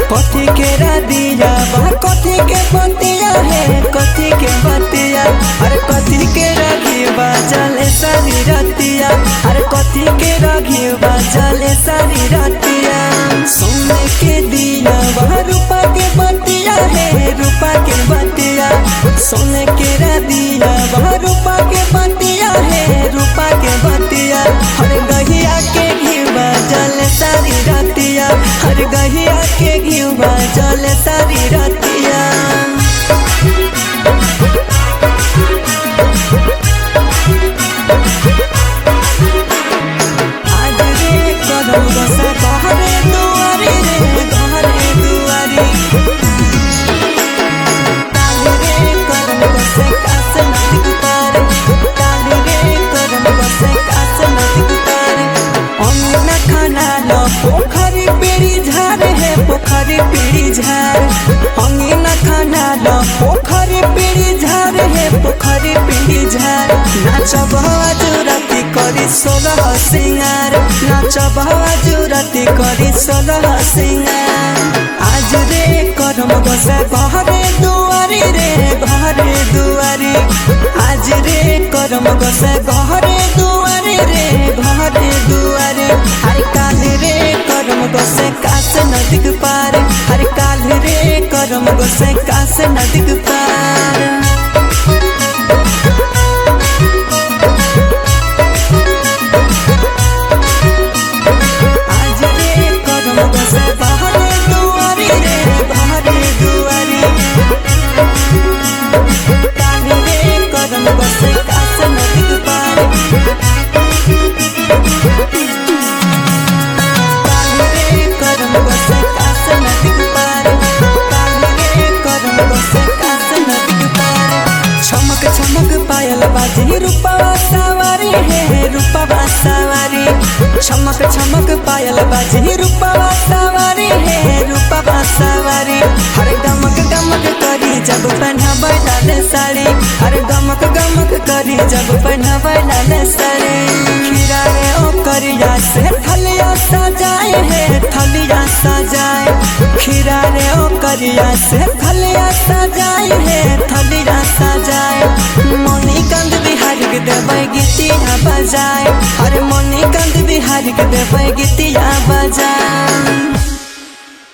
कथी के रदिया बा कथी के बतिया है कथी के बतिया अरे कथी के रखी बाजले सारी रतिया अरे कथी के रखी बाजले सारी रतिया सोने के दिया बा रूपा के बतिया है रूपा के बतिया सोने के रदिया बा रूपा के बतिया है रूपा के बतिया हर गहिया के घी बाजल सारी रतिया हर गहिया के घी बाजल सारी रतिया आज रे कदम बसे कहरे दुआरी रे कहरे दुआरी काली रे कदम बसे कास नदी पार काली रे कदम बसे कास नदी पार अमीना खाना लो पोखरी पेड़ी झार है पोखरी पेड़ी झार अमीना खाना लो पोखरी पेड़ी झार है पोखरी पेड़ी झार नाचब जुरती करी सोलह सिंगार नाचब जुरती करी सोलह सिंगार आज रे करम बसे घरे दुआरी रे घरे दुआरी आज रे करम बसे घरे दुआरी रे घरे दुआरी हर काल रे करम बसे कास नदी पार हर काल रे करम बसे कास नदी पार आज रे करम बसे बहरे दुआरी रे बहरे दुआरी काली रे करम बसे कास नदी पार काली रे करम बसे कास नदी पार काली रे करम बसे कास नदी पार चमक चमक पायल बाजी रूपवा सवारी है रूपवा सवारी चमक चमक पायल बाजी रूपवा सवारी है रूपवा सवारी हर गमक गमक करी जब पहनावे लाल साड़ी हर गमक गमक करी जब पहनावे लाल साड़ी खीरा रे ओ करिया से थलिया सजाए है थलिया सजाए खीरा रे ओ करिया से थलिया सजाए है थलिया सजाए मनी कंद बिहारी के देवे गीतिया बजाए अरे मनी कंद बिहारी के देवे गीतिया बजाए